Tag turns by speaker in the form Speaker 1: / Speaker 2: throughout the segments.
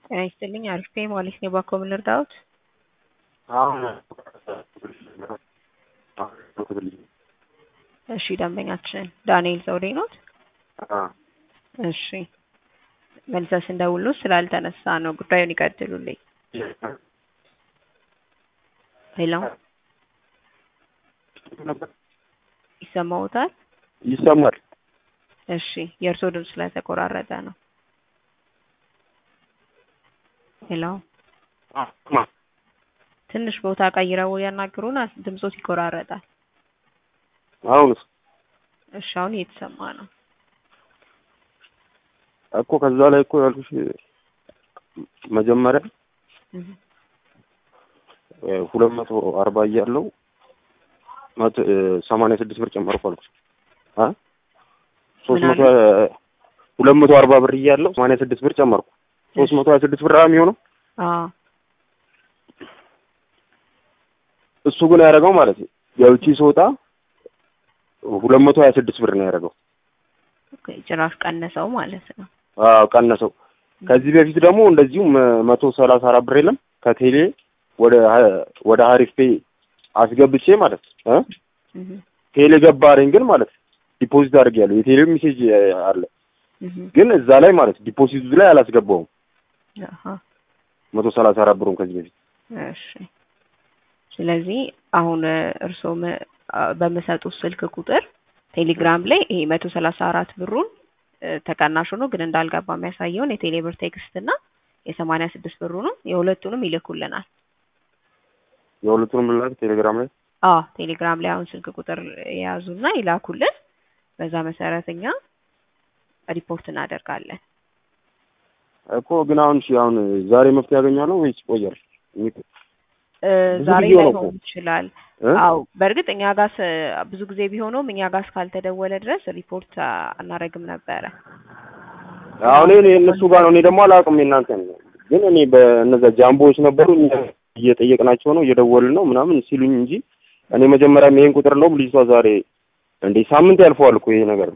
Speaker 1: ጤና ይስጥልኝ አሪፍ ነኝ ማለት ነው። ባኮ ምን ልርዳዎት?
Speaker 2: አሁን
Speaker 1: እሺ ደንበኛችን ዳንኤል ዘውዴ ኖት? እሺ መልሰስ እንደውሉ ስላልተነሳ ነው። ጉዳዩን ይቀጥሉልኝ። ሄሎ ይሰማዎታል?
Speaker 2: ይሰማል።
Speaker 1: እሺ የእርስዎ ድምፅ ስለተቆራረጠ ነው። ሄሎ ትንሽ ቦታ ቀይረው ያናግሩን፣ ድምፆት ይቆራረጣል።
Speaker 2: አሁንስ
Speaker 1: እሺ አሁን እየተሰማ ነው።
Speaker 2: እኮ ከዛ ላይ እኮ ያልኩሽ መጀመሪያ ሁለት መቶ አርባ እያለው ሰማንያ ስድስት ብር ጨመርኩ አልኩሽ። ሶስት መቶ ሁለት መቶ አርባ ብር እያለው ሰማንያ ስድስት ብር ጨመርኩ። ሶስት መቶ ሀያ ስድስት ብር የሚሆነው እሱ ግን ያደረገው ማለት ነው የውጪ ስወጣ ሁለት መቶ ሀያ ስድስት ብር ነው ያደረገው።
Speaker 1: ጭራሽ ቀነሰው ማለት ነው።
Speaker 2: አዎ ቀነሰው። ከዚህ በፊት ደግሞ እንደዚሁ መቶ ሰላሳ አራት ብር የለም ከቴሌ ወደ ወደ ሀሪፍ ፔ አስገብቼ ማለት ነው ቴሌ ገባ አለኝ ግን ማለት ዲፖዚት አድርጌያለሁ። የቴሌ ሜሴጅ አለ ግን እዛ ላይ ማለት ዲፖዚቱ ላይ አላስገባውም። መቶ ሰላሳ አራት ብሩን ከዚህ በፊት
Speaker 1: እሺ። ስለዚህ አሁን እርስዎ በምሰጡት ስልክ ቁጥር ቴሌግራም ላይ ይሄ መቶ ሰላሳ አራት ብሩን ተቀናሽ ሆኖ ግን እንዳልገባ የሚያሳየውን የቴሌ ብር ቴክስት እና የሰማንያ ስድስት ብሩንም የሁለቱንም ይልኩልናል።
Speaker 2: የሁለቱንም ላክ ቴሌግራም ላይ
Speaker 1: አዎ ቴሌግራም ላይ አሁን ስልክ ቁጥር የያዙና ይላኩልን። በዛ መሰረት እኛ ሪፖርት እናደርጋለን።
Speaker 2: እኮ ግን አሁን እሺ አሁን ዛሬ መፍትሄ ያገኛለሁ ወይስ ይቆያል?
Speaker 1: ዛሬ ላይሆን ይችላል። አዎ በእርግጥ እኛ ጋር ብዙ ጊዜ ቢሆነውም እኛ ጋር እስካልተደወለ ድረስ ሪፖርት አናረግም ነበረ።
Speaker 2: አሁን እኔ እነሱ ጋር ነው። እኔ ደግሞ አላውቅም የእናንተ ግን እኔ በእነዛ ጃምቦዎች ነበሩ እየጠየቅናቸው ነው እየደወልን ነው ምናምን ሲሉኝ እንጂ እኔ መጀመሪያም ይሄን ቁጥር ነው ልጅቷ ዛሬ እንዴ ሳምንት ያልፈዋል እኮ ይሄ ነገር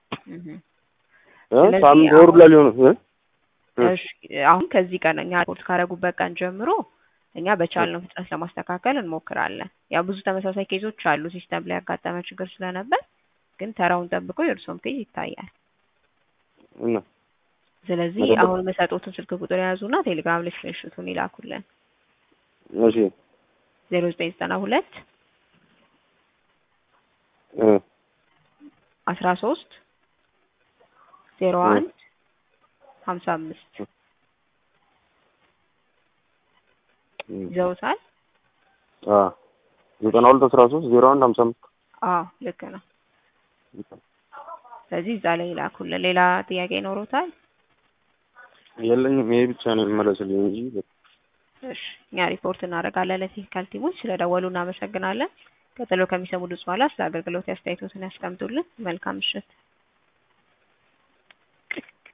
Speaker 2: ሳምንት ወሩ ላይ ሊሆን
Speaker 1: እሺ አሁን ከዚህ ቀን እኛ ሪፖርት ካደረጉበት ቀን ጀምሮ እኛ በቻልነው ፍጥነት ለማስተካከል እንሞክራለን። ያው ብዙ ተመሳሳይ ኬዞች አሉ ሲስተም ላይ ያጋጠመ ችግር ስለነበር፣ ግን ተራውን ጠብቆ የእርስዎም ኬዝ ይታያል። ስለዚህ አሁን የምሰጡትን ስልክ ቁጥር የያዙና ቴሌግራም ላይ ስክሪንሾቱን ይላኩልን።
Speaker 2: እሺ
Speaker 1: ዜሮ ዘጠኝ ዘጠና ሁለት አስራ ሶስት ዜሮ አንድ ሀምሳ አምስት ይዘውታል።
Speaker 2: ዘጠና ሁለት አስራ ሶስት ዜሮ አንድ ሀምሳ አምስት
Speaker 1: አዎ ልክ ነው። ስለዚህ እዛ ላይ ይላኩልን። ሌላ ጥያቄ ይኖሮታል?
Speaker 2: የለኝም። ይሄ ብቻ ነው የሚመለስልኝ እንጂ
Speaker 1: እሺ እኛ ሪፖርት እናደርጋለን ለቴክኒካል ቲሞች። ስለደወሉ እናመሰግናለን። ቀጥሎ ከሚሰሙ ድምፅ በኋላ ስለ አገልግሎት አስተያየቶትን ያስቀምጡልን። መልካም ምሽት።